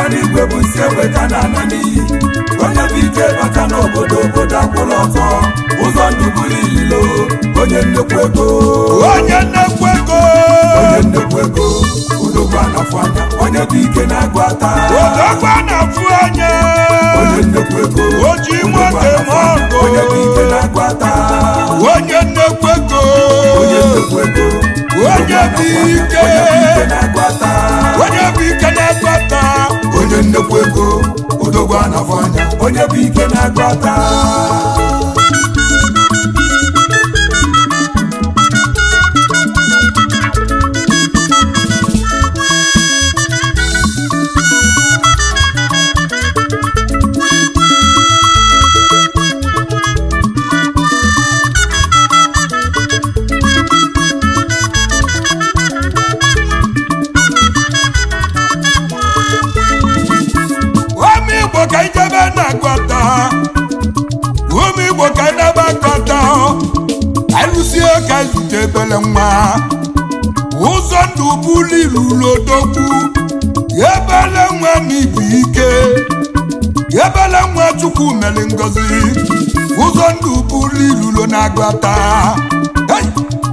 n'igwe bụ nsi eweta na ana n'iyi onye bụ ike bata n'obodo obodo akwụla ọtọ ụzọ ndụ bụrụ ililo onye nnekwu ego onye nnekwu ego onye nnekwu ego udogbu anafụ anya onye bụ ike na-agụ ata odogwa na-afụ anya onye nnekwu ego Oji udogbu nwoke anafụ anya mọgụ. onye bụ ike na-agụ ata onye nnekwu ego onye nnekwu ego Onye bụ ike. onye bụ ike na-agụ ata onye bụ ike na-ekweta onye nnekwu ego udogbu anafụ anya onye bụ ike na-agụ ata ụmụ igbo ka ijebe na-agwata ụmụ igbo ka idebe akọta alụsie ka zute ebele nwa ụzọ ndụ buliru lodogwu ebele nwa n'ibu ike ebele nwa chukwu mere ngozi ụzọ ndụ buliru lo na-agwata hey!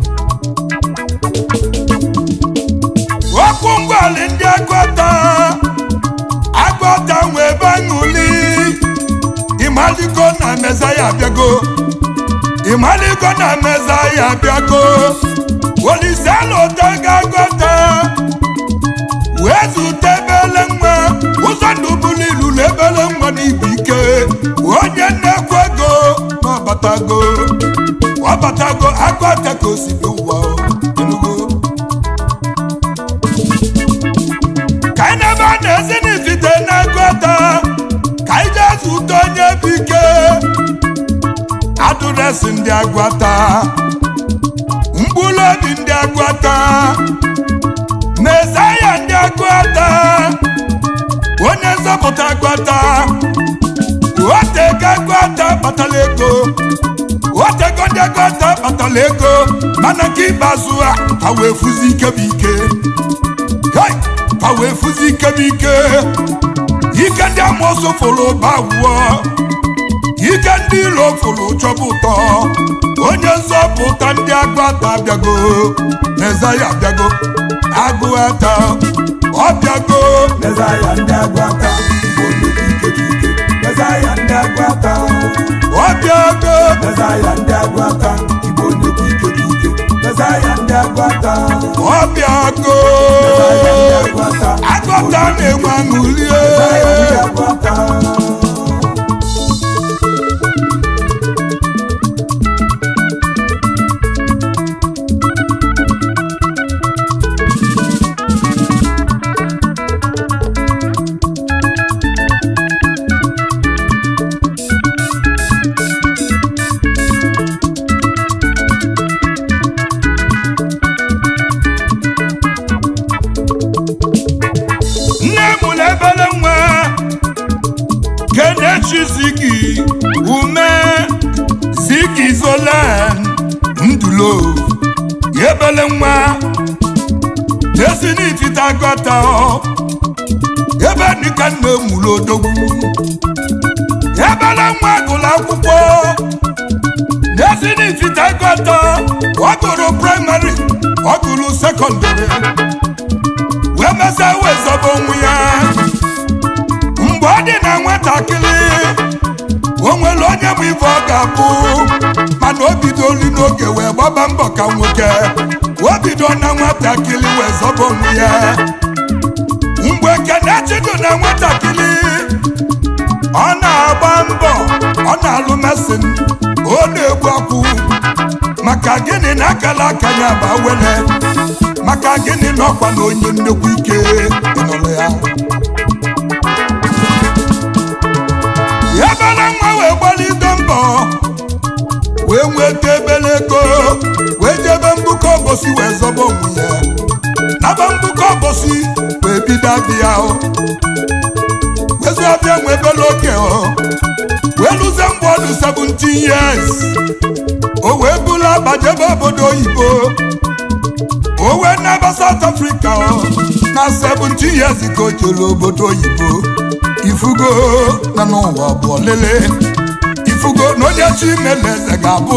okwu ngwali ndị agwata agwata nwe ebe aṅụli ịmaliko na mezaya abịago ịmaliko na mezaya abịago oliselụta ga-agwata wee zute ebele nwa ụzọ ndụ bụrụ ilulu ebele nwa n'ibu ike onye nnekwu ego na ọbatago ọbatago agwata ka o si dị ụwa enugo ka anyị na-ebe a na-esi n'ifite na-agụta ka anyị jee zụta onye bụ ike adụresị ndị agwata mkpụrụ obi ndị agwata mesaya ndị agwata onye nzọpụta agwata otego agwata kpatara ego otego ndị agwata kpatara ego mana nke ikpeazụ a ha wee fụzi ike bụ ike Hey! ka wee fụzi ike bụ ike ike ndị amoosu fụrụ bawụọ ike ndị iro fụrụ chọba ụtọ onye nzọpụta ndị agụata abịago mezaya abịago agụata ọ bịago mezaya ndị agwata onye bụ ike bụ ike mezaya ndị agwata ọ bịago mezaya ndị agwata igbo onye bụ ike bụ ike mezaya ndị agwata ọ bịago mezaya ndị agwata agụta na-enwe aṅụlie mezaya ndị agwata nne m na ebele nwa kenechi zigi ume zigi zolan ndulo ebele nwa esi n'ifite agọta ebe dịka nna emulu odogwu ebele nwa gụrụ akwụkwọ n'esi n'ifite agọta ọ gụrụ praịmarị ọ gụrụ sekọndịrị wee mesịa wee zọba onwe ya mgbe ọ dị na nwatakịrị o nwere onye bụ ife ọ ga-abụ mana o bidolu n'oge wee gbaba mbọ ka nwoke o bido na nwatakịrị wee zọba onwe ya mgbe kenechi dị na nwatakịrị ọ na-agba mbọ ọ na-alụ mesin ọ na-egbu akwụ maka gịnị na akala aka ya bụ awele maka gịnị na ọkwa na onye nnekwu ike ịnọrọ ya ebele nwa wee gbalite mbọ wee nweta ebele ego wee jebe mbukọ obosi wee zọba onwe ya naba mbukọ obosi wee bido abịa wezu abịa nwe ebele oge wee lụzie mgbe ọdụ 17 years o wee bụrụ akpa jebe obodo oyibo o wee n'ebe South Africa ọ na 17 years ka o jere obodo oyibo ifugo na n'ụwa bụ ọlele ifugo na onye chi mele eze ga-abụ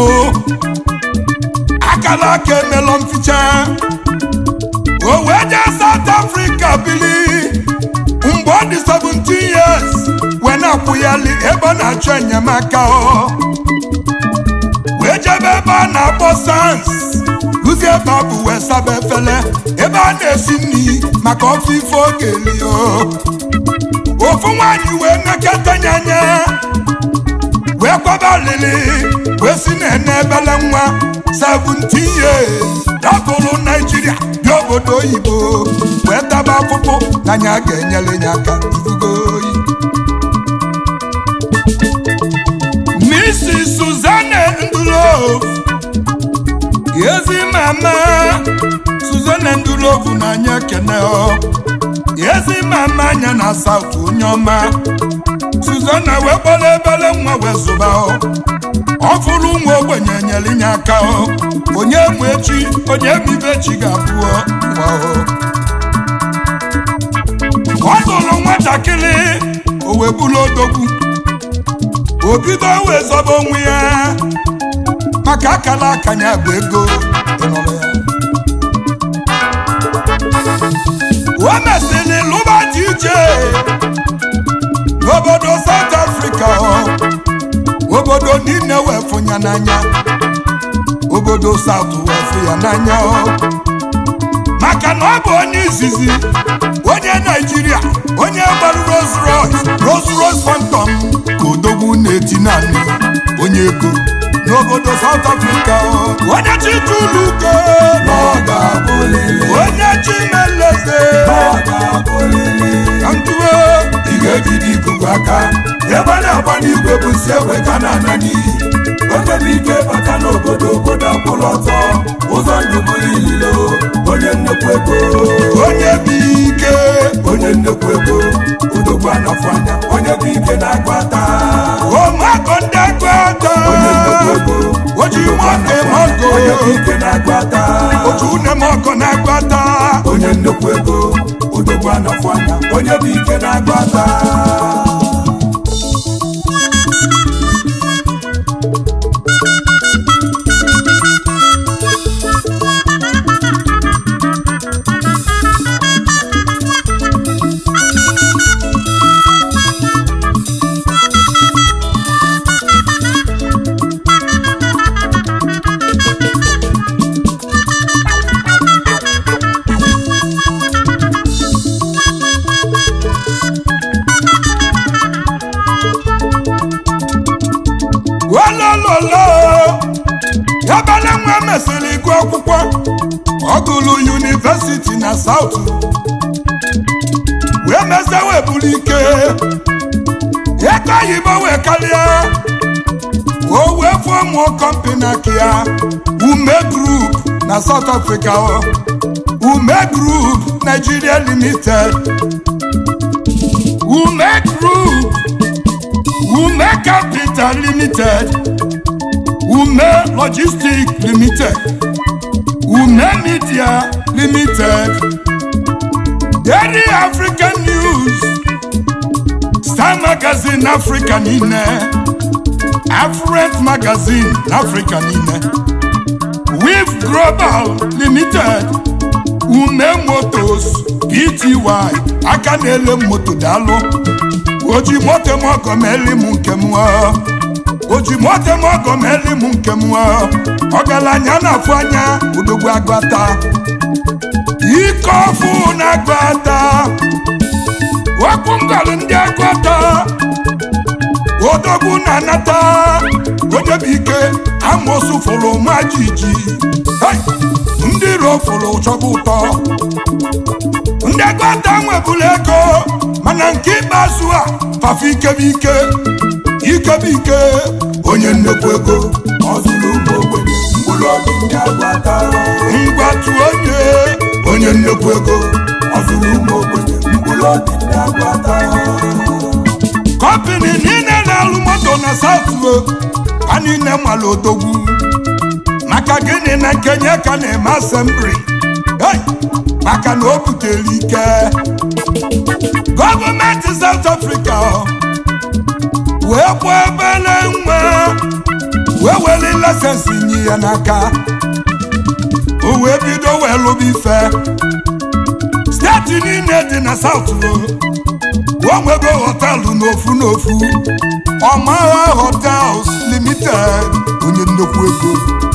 akala aka emelọ mficha o wee jee South Africa bili mgbe ọ dị 17 years wee na-akwụyali ebe ọ na-achọ enyemaka ọ wee jebe ebe a na-akpọ sans lụzie ebe ọ bụ wee saba efele ebe a na-esi nri maka ofe ife oge lie ofu nwaanyị wee nekọta ya anya wee kwaba alili wee si na-ene ebele nwa 17 years dapụrụ naijiria dị obodo oyibo wee taba afụfụ na ya ga-enyere ya aka ifugo oyi Mrs. Suzanne Ndulov ezi mama Suzanne Ndulov na-anya kene ọ ezi mama anya na South onye ọma Suzanne wee gbara ebele nwa wee zụba ọ ọ fụrụ nwa ogbenye nyere ya aka ọ onye mụ echi onye mibe chi ga-abụ nwa ọ ọ zụrụ nwatakịrị o wee bụrụ odogwu o bido wee zọba onwe ya maka akala aka ya bụ ego ịnụrụ ya o mesịrị lụba dị iche n'obodo South Africa obodo niile wee fụ ya n'anya obodo South wee fụ ya n'anya maka na ọ bụ onye izizi onye Naijiria onye gbara Rolls Royce Rolls Royce Phantom ka odogwu na-eti naanị onye ego n'obodo South Africa onye chitulugo onye chimeleze ka ntụwe ị ga-ejide ikuku aka ebe a na-agba n'igwe bụ si egbe ka na-ana n'iyi onye bụ ike bata n'obodo obodo akwụrụ ọtọ ụzọ ndụ bụrụ ililo onye nnekwu ego onye bụ ike onye nnekwu ego udogbu anafụ anya onye bụ ike na-agụ ata ụmụakọ ndị agụata onye nnekwu ego oji udogbu nwoke anafụ anya mọgọ onye bụ ike na-agụ ata otu une mọgọ na-agụata onye nnekwu ego udogbu anafụ anya onye bụ ike na-agụ ata olololo ebele nwa mesịrị gụọ akwụkwọ ọ gụrụ yunivesiti na South wee mezie wee buru ike ego oyibo wee karịa o wee fụọ mụọ kọmpani aka ya ume group na South Africa o. ume group Nigeria limited ume group ume capital limited ume logistics limited ume media limited daily african news star magazine africa niile affluent magazine africa niile wif global limited ume motos pty aka na-ele moto daalụ oji moto m ọgọ meli m nke m oji moto m ọgọ meli m nke m ọgaranya na-afụ anya odogwu agụata ike ọfụ na-agụata okwu ngọrọ ndị agụata odogwu na-anata odebuike amosu fụrụ ma jiji Hey! ndị iro fụrụ chọba ụtọ ndị agụata nwebụla ego mana nke ikpeazụ a fafe ikebike ikebike onye nnekwu ego ọ zụrụ ụmụ ogbenye mkpụrụ obi ndị agwata ngwatu onye onye nnekwu ego ọ zụrụ ụmụ ogbenye mkpụrụ obi ndị agwata kọmpini niile na-alụ moto na satụo ka niile nwere odogwu maka gịnị na nkenye ka na-eme asembli Hey! maka na o butere ike gọọmenti South Africa wee gbuo ebele nwa wee weli lasensi nye ya n'aka o wee bido wee lụba ife steeti niile dị na South o nwego họtelụ n'ofu n'ofu ọmagha hotels limited onye nnukwu ego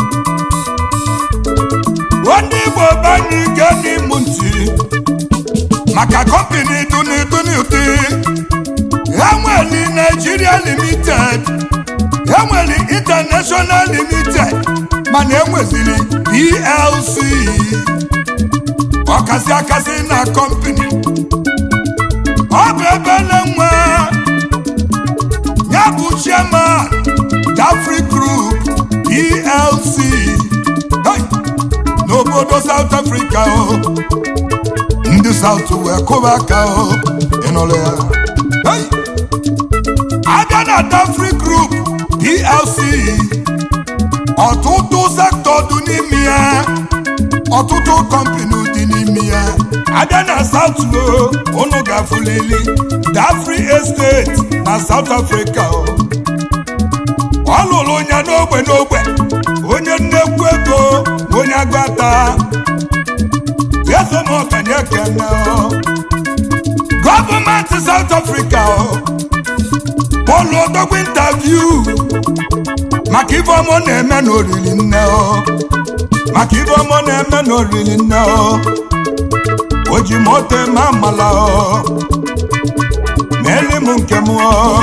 ndị Igbo banye ike n'ịmụ ntị maka kọmpini duni duni ụdị ha nwere Nigeria limited ha nwere international limited mana enweziri PLC ọkasị akasị na kọmpini ọ bụ ebele nwa ya bụ chairman Dafri Group PLC Hey! n'obodo South Africa o ndị South wee kụba aka o ịnụrụ ya Hey! abịa na Dafri Group PLC ọtụtụ sektọ dị n'ime ya ọtụtụ kọmpani dị n'ime ya abịa na South o unu gafulili Dafri Estate na South Africa o ọ lụrụ ya n'ogbe n'ogbe onye nnekwu ego na onye agbata ezomọkanye kene gọọmenti South Africa polu odogwu intaviu maka ife ọmụ na-eme n'oriri nne maka ife ọmụ na-eme n'oriri nne o ji moto eme amala meeli m nke m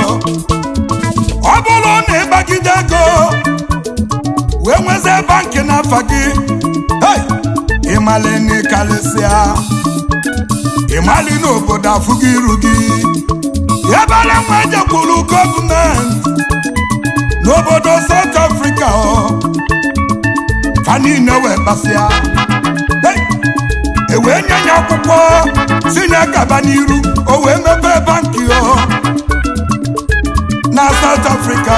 ọ bụrụ na ịgbagide ego wee nwezie bankị n'afa gị ịmali n'ịkalịsịa ịmali n'obodo afụghị iru gị ebere nwa ejekwuru gọọmenti n'obodo South Africa fa niile wee kpasịa e wee nye ya akwụkwọ si na gaba n'iru o wee mepee bankị na South Africa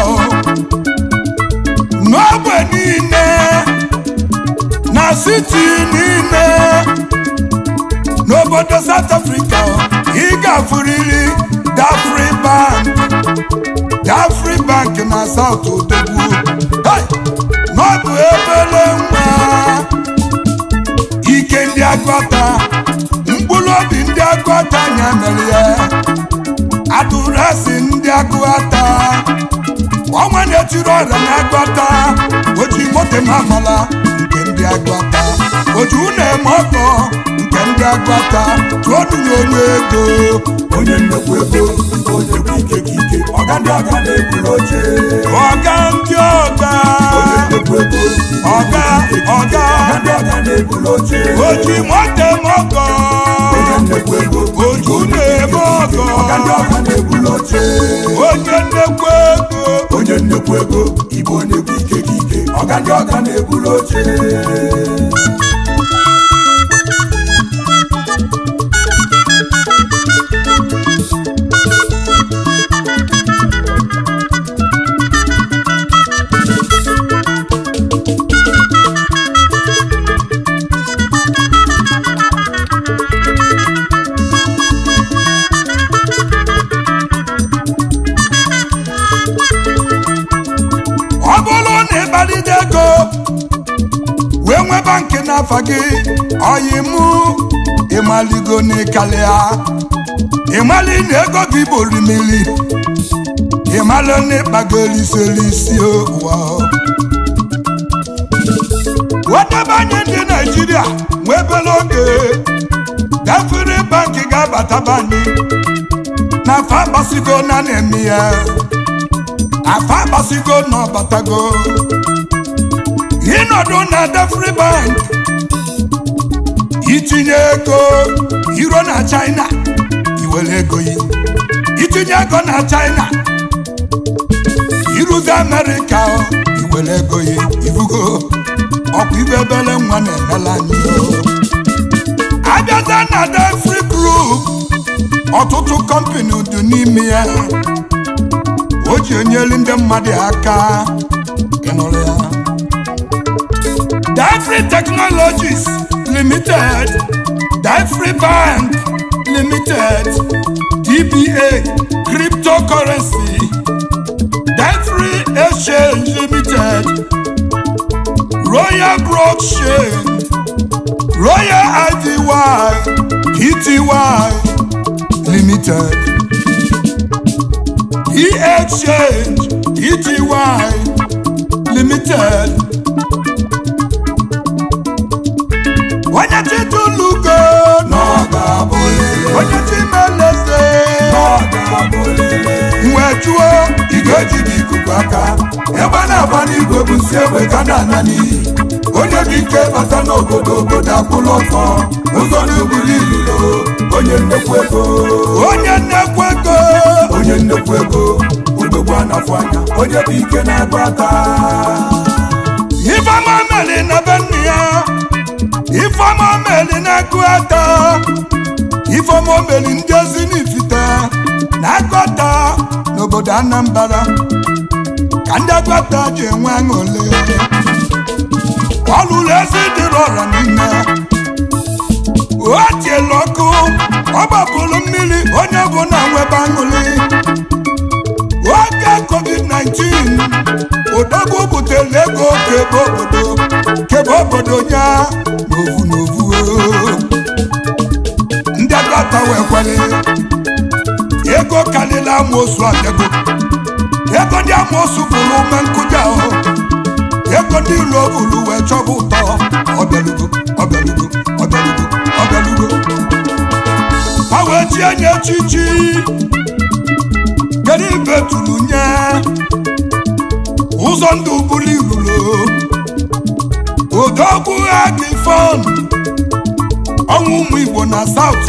n'ogbe niile na siti niile n'obodo South Africa ị ga-afụrịrị Dafri Bank Dafri Bank na South Odogwu n'ọbụ ebele nwa ike ndị agụta mkpụrụ obi ndị agụta anya mere ya atụrụ asị ndị agụta ọnwa na-etiri ọrịa na-agụta oji moto ma amala nke ndị agụta oji na-eme ọkọ nke ndị agụta tụọnụ ya onye ego onye nnekwu ego onye bụ ike ka ike ọga ndị ọga na-ebuli oche ọga ndị ọga onye nnekwu ego ọga ọga ọga ndị ọga na-ebuli oche oji moto eme ọkọ onye nnekwu ego oju na-eme ọkọ ọga ndị ọga na-ebuli oche onye nnekwu ego onye nnekwu ego ịbụ onye bụ ike ka ike ọga ndị ọga na-ebuli oche ọ bụrụ na ịkparịta ego wee nwee bankị n'afa gị ọyị mụ ịmaligo n'ịkalịa ịmali na ego gị bụrụ mmiri ịmalụ na ịkpagoro iselisi ụwa wedebanye ndị naijiria nwee ebere oge Dafri bankị ga-abatabanye na afa agbasigo na na-eme ya afa agbasigo na ọbatago ịnọdụ na Dafri bank itinye ego iro na China iwere ego yi itinye ego na China iruzi Amerịka iwere ego yi ibugo ọkwa ibe ebele nwa na-emela anyị abịaza na Dafri group ọtụtụ kọmpani dị n'ime ya o ji enyelu ndị mmadụ aka ịnụrụ ya Dafri Technologies limited Free bank limited dba cryptocurrency Free exchange limited royal blockchain royal ivy pty limited e-exchange pty limited onye chitulugo onye chimeleze wee jụọ igwe ji gị ikuku aka ebe a na-agba n'igwe bụ si egbe ka na-ana n'iyi onye bụ ike bata n'obodo obodo akwụla ọtọ ụzọ n'ubuli ililo onye nnekwu ego onye nnekwu ego onye nnekwu ego udogbu anafụ anya onye bụ ike na-agba aka ifeọma meli na be nne ya ifeọma meli na-agụ ata ifeọma meli ndị ozi n'ifite na-agụ ata n'obodo anambra ka ndị agụata ji enwe aṅụle ọlụlụ ezi dịrị ọra niile o tiela ọkụ ọ gbapụrụ mmiri onye ọbụla nwebe aṅụli oge covid-19 odogwu butere ego kebe obodo kebe obodo ya n'ovu n'ovu ndị agụata wee kwere ego karịrị amoosu abịago ego ndị amoosu bụrụ ume nkụja ahụ ego ndị ilo bụrụ wee chọba ụtọ ọbịalugo ọbịalugo ọbịalugo ọbịalugo ha wee chie nye echichi kedu ibe tụrụ nye ụzọ ndụ bụrụ irulo odogwu agifon ọnwụ ụmụ igbo na saut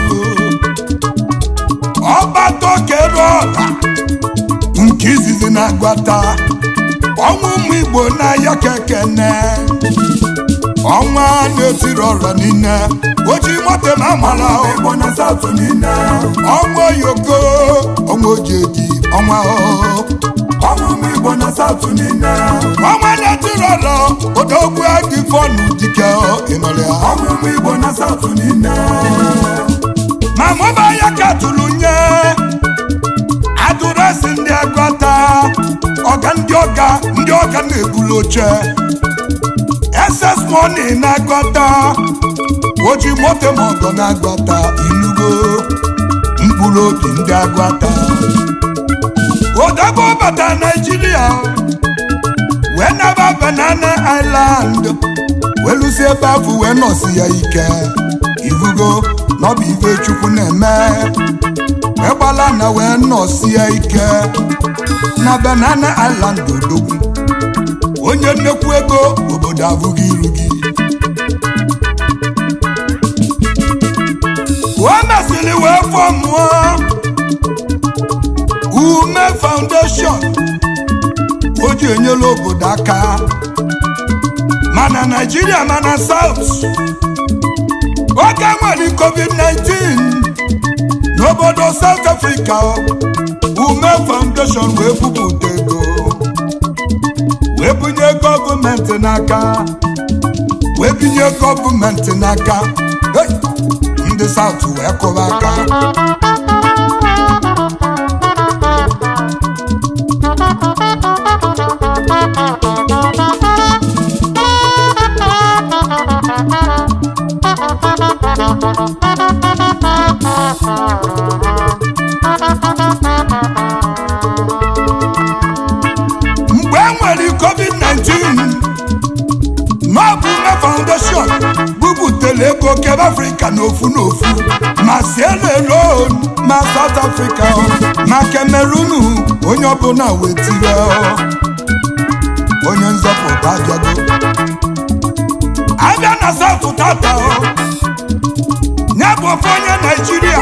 ọgbatokere ọra nke izizi na-agwata ọnwụ ụmụ igbo na-aya kekene ọnwa na-etiri ọra niile oji moto ma amara igbo na saụtụ niile ọnwa yoko ọnwa ojeji ọnwa ọnwụ ụmụ igbo na saụtụ niile ọnwa na-etiri ọra odogwu agifonu dike ịnọrọ ya ọnwụ ụmụ igbo na saụtụ niile ma mụba ya ka tụrụ nye adụresi ndị agụta ọga ndị ọga ndị ọga na-ebulu oche ss money na-agụta oji moto ma ọgọ na-agụta inugo mkpụrụ obi ndị agụta odogwu bata naijiria wee naba banana island wee lụsi ebe afọ wee nọsi ya ike ivugo na ọ bụ ife chukwu na-eme wee gbala na wee nọsie ike na banana island odogwu onye nnekwu ego obodo abụghị iru gị o mesịrị wee fọmụọ ume foundation o ji enyela obodo aka mana naijiria mana south oge nwere covid-19 n'obodo south africa ume foundation wee bupụta ego wee bunye gọọmenti n'aka wee binye gọọmenti n'aka Hey! ndị south wee kụba aka mgbe e nwere covid-19 n'ọbụ ume foundation bubutere ego kebe afrịka n'ofu n'ofu ma Sierra Leone ma South Africa ma Cameroon onye ọbụla wetire onye nzọpụta abịago abịa na South tata ya bụ ofe onye naijiria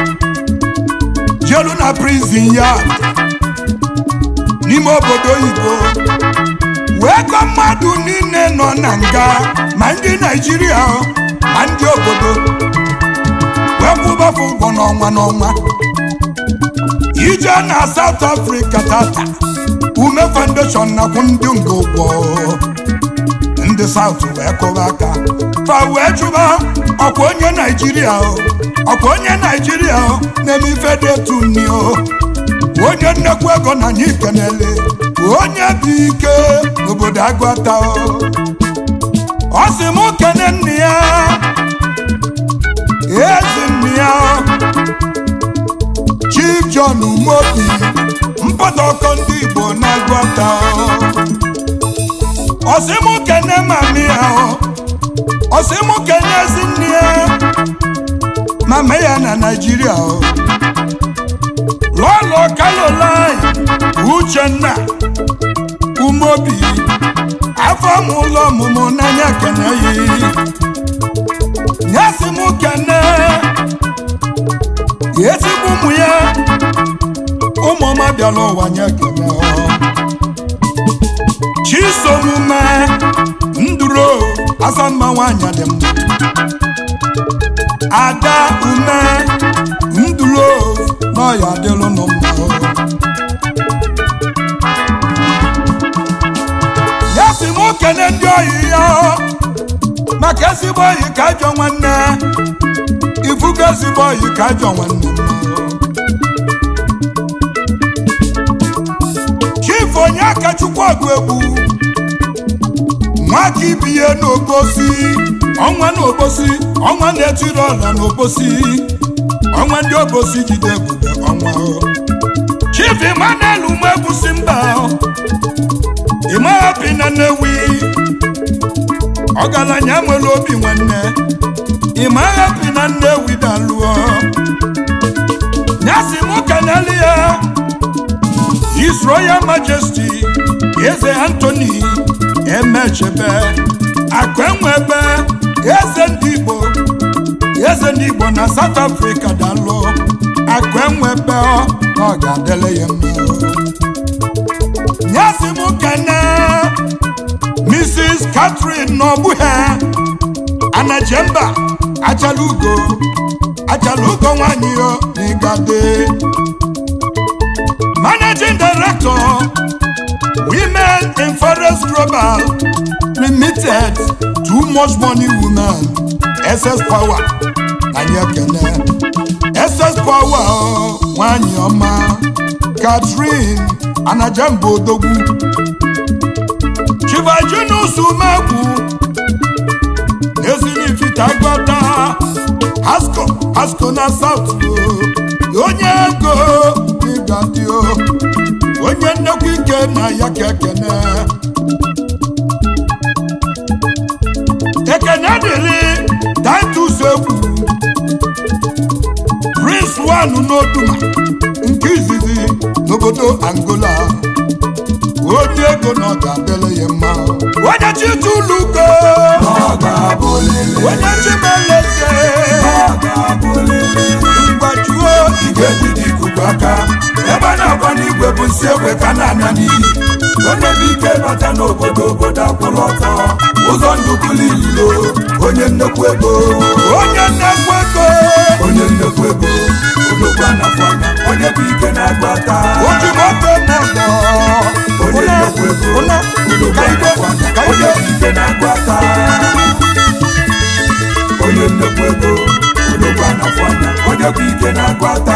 jelu na prison yard n'ime obodo oyibo wee kọ mmadụ niile nọ na nga ma ndị naijiria ma ndị obodo wee kwụbafu ụgwọ n'ọnwa n'ọnwa ije na South Africa tata ume foundation na-akwụ ndị nga ụgwọ ndị ndị saut wee kụba aka fa wee jụba ọkwa onye naijiria o ọkwa onye naijiria o na-eme ife dị etu nni o onye nnekwu ego na anyị kenele onye bụ ike n'obodo agụata o ọ sị m kene nne ya ezi nne ya chief john umobi mpụta ọkọ ndị igbo na-agụata o ọ sị m kene mami ya o ọ sị m kene ezi nne ya mama ya na naijiria o lọlọ kalolai uchenna umobi afọ m ụlọ ọmụmụ n'anya kene yi nyesi m kene ezigbo ụmụ ya ụmụọma bịala ụwa nye kene ọ chisomume nduro asamma nwanyị dị mma ada ume nduro n'ọya dịlụ nụ mma ya si m kene ndị oyi ya maka ezigbo oyi ka ajọ nwanne ifugo ezigbo oyi ka ajọ nwanne chief onye aka chukwu ọgụ egwu nwaka ibiye n'obosi ọnwa n'obosi ọnwa na-etiri ọla n'obosi ọnwa ndị obosi jide ebube ọnwa chief emmanuel umegwusi mba ịmahapi na nnewi ọgaranya nwere obi nwanne ịmahapi na nnewi dalụọ nyasi m keneli ya his royal majesty eze anthony emechebe akụ enwebe eze ndị igbo eze ndị igbo na south africa dalụ akụ enwebe ọ na ọ ga-adịle ya mma nyasi m kene mrs catherine n'ọgbụhe anajemba achalugo achalugo nwanyị yo n'igade managing director women in forest global limited too much money women ss power anyị ekene ss power o, nwanyị ọma catherine anajemba odogwu chivajinus umegwu ezinifite agbata hasco hasco na south o onye ego ịgadi o onye nnekwu ike na ya ka ekene ekene dịrị titus egwu prince one n'oduma nke izizi n'obodo angola onye ego na ọ ga-adịrị ya mma onye chitulugo onye chimeleze mgbajuo igwe ji dị ikuku aka ebe a na-agba n'igwe bụ nsi egbe ka na-anya n'iyi onye bụ ike bata n'obodo obodo akwụrụ ọtọ ụzọ ndụ bụrụ ililo onye nnekwu ego onye nnekwu ego onye nnekwu ego odogwu anafọ anya onye bụ ike na-agba ata oji moto mọdọ onye nnekwu ego ụna odogwu ka ide anafọ anya ka onye ide bụ ike na-agba ata onye nnekwu ego odogwu anafọ anya onye bụ ike na-agba ata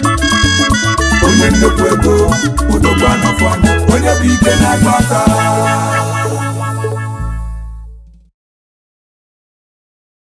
onye nnekwu ego odogwu anafọ anya onye bụ ike na-agba ata